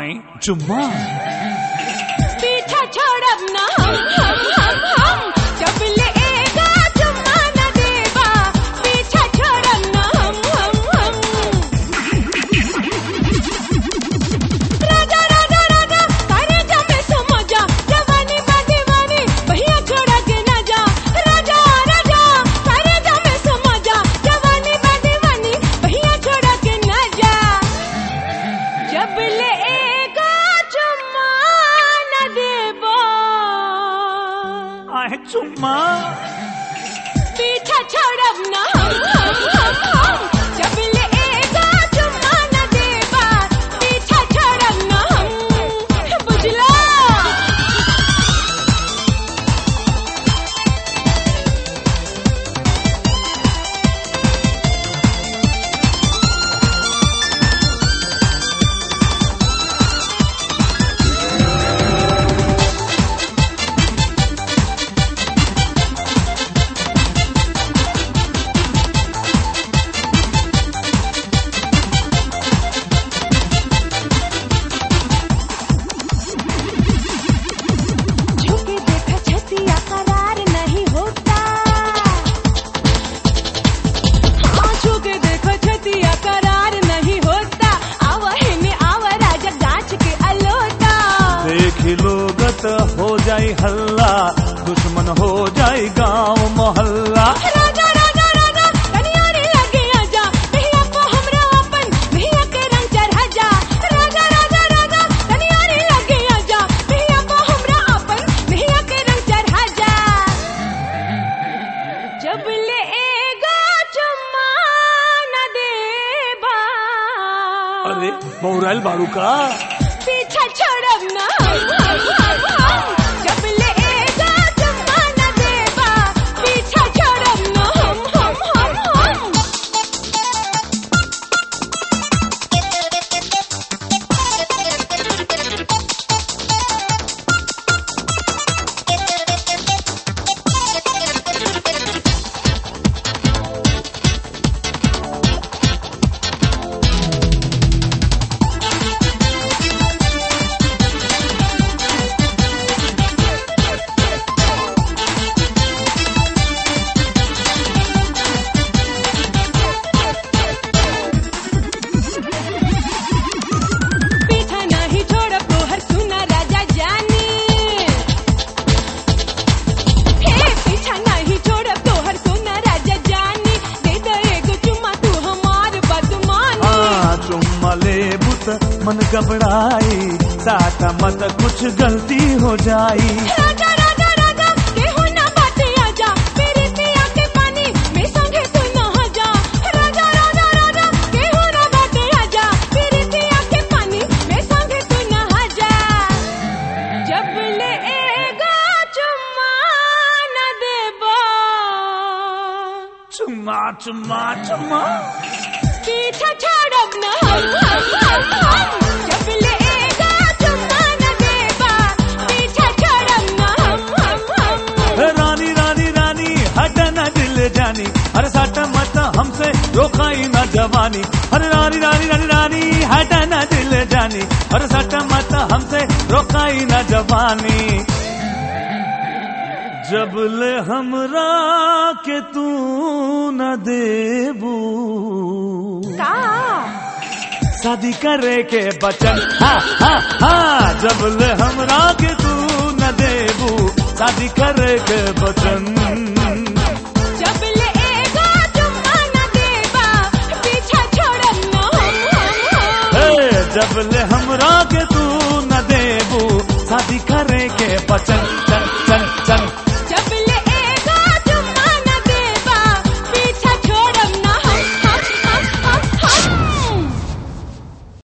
आई चुम्मा पीछा छोड़ब ना हम हम हम हम जब ले एगा चुम्मा न देबा पीछा छोड़ब ना हम हम हम राजा राजा राजा करे जमे समझा जवानी बा दीवानी भैया छोड़ा के ना जा राजा राजा करे जमे समझा जवानी बा दीवानी भैया छोड़ा के ना जा जब ले एगा चुम्मा न देबो आए चुम्मा पीछा छोड़ब ना हम हम हम हम जब ले एगा चुम्मा न देबा पीछा छोड़ब ना हम बुझला झुके देखा छतिया करार नहीं होता हाँ झुके देखो छतिया करार नहीं होता आवा है में आवा राजा गाछ के अलोटा देख लोगत हो जाई हल्ला दुश्मन हो जाई गांव मोहल्ला राजा राजा राजा कनिया रे लगे आजा भैया को हमरा अपन भैया के रंग चढ़ा जा राजा राजा राजा कनिया रे लगे आजा भैया को हमरा अपन भैया के रंग चढ़ा जा जब ले एगा चुम्मा न देबा अरे मोरल बाड़ू का पीछा छोड़ब ना हम हम हम हम जब ले एगा चुम्मा न देबा पीछा छोड़ब ना हम हम हम हम पीछा नहीं छोड़ब तोहर सुना राजा जानी हे पीछा नहीं छोड़ब तोहर सुना राजा जानी दे दे एगो चुम्मा तू हमार बदमानी हाँ चुम्मा ले बुत मन घबराई साटा मत कुछ गलती हो जाई राजा राजा राजा केहू ना बाटे आजा मेरे पिया के पानी में संगे तू नहा जा राजा राजा राजा केहू ना बाटे आजा मेरे पिया के पानी में संगे तू नहा जा जब ले एगा चुम्मा न देबो चुम्मा चुम्मा चुम्मा पीछा छोड़ब न हम हम हम हम जब ले एगा चुम्मा न देबा पीछा छोड़ब न हम हम हम हे रानी रानी रानी हट न दिल जानी अरे सट मत हमसे रोकाई न जवानी अरे रानी रानी रानी रानी हट न दिल जानी अरे सट मत हमसे रोकाई न जवानी जब ले हमरा के तू न देबू का शादी करे के बचन हाँ हाँ हाँ जब ले हमरा के तू न देबू शादी करे के बचन जब ले एगा चुम्मा न देबा पीछा छोड़ब न हम हम हम हे जब ले हमरा के तू न देबू शादी करे के बचन